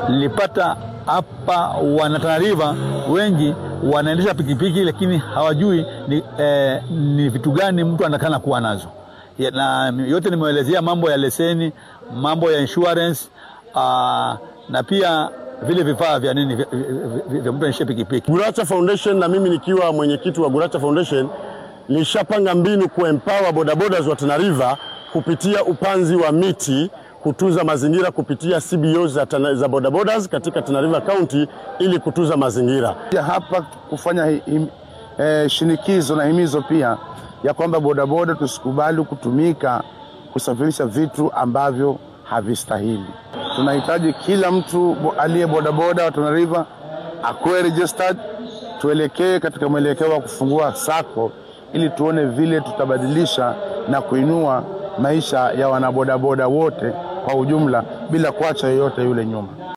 Nilipata hapa wanatanariva wengi wanaendesha pikipiki lakini hawajui ni, eh, ni vitu gani mtu anakana kuwa nazo ya, na yote nimeelezea mambo ya leseni, mambo ya insurance aa, na pia vile vifaa vya nini vya, vya, vya mtu anaendesha pikipiki. Guracha Foundation na mimi nikiwa mwenyekiti wa Guracha Foundation nishapanga mbinu kuempower bodabodas wa Tana River kupitia upanzi wa miti kutunza mazingira kupitia CBOs za, tana, za bodabodas katika Tana River County ili kutunza mazingira. Ya hapa kufanya him, eh, shinikizo na himizo pia ya kwamba bodaboda tusikubali kutumika kusafirisha vitu ambavyo havistahili. Tunahitaji kila mtu aliye bodaboda wa Tana River akuwe registered, tuelekee katika mwelekeo wa kufungua sako ili tuone vile tutabadilisha na kuinua maisha ya wanabodaboda wote kwa ujumla bila kuacha yoyote yule nyuma.